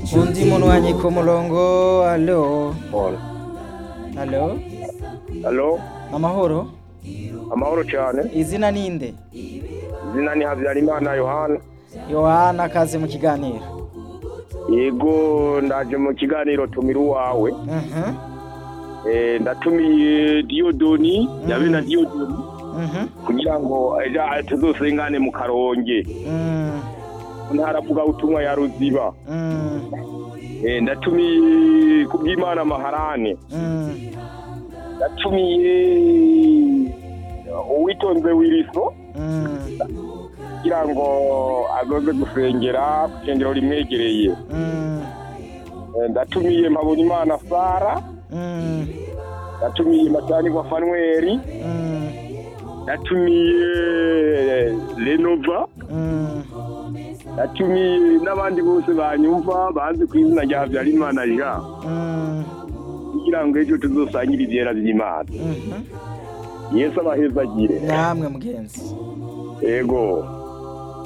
undi munwanyi ku murongo alo alo Halo, amahoro amahoro cyane. izina ninde Izina ni Habyarimana Yohana. yohana kaze mu kiganiro Yego ndaje mu kiganiro tumira uwawe. Mhm, Eh ndatumiye Diodoni, yabe na Diodoni mhm, kugira ngo eja tuzosengane mu Karonge. mm, Ntaravuga utumwa ya Ruziba. mm, Eh ndatumiye kubw'Imana Maharane. mm, Ndatumiye uwitonze wiriso mm, kugira ngo azoze gusengera ku kengero rimwegereye. mm, Eh, ndatumiye Mpabonimana Sara. mm, Ndatumiye Matanirwa Fanueli. mm, Ndatumiye Renova. mm. Ndatumiye n'abandi bose banyumva banze ku izina rya Habyarimana Jean. Mm, Kugira ngo ejo tuzosangire ivyera vy'Imana. mhm. Yesu abahezagire. namwe mugenzi Ego.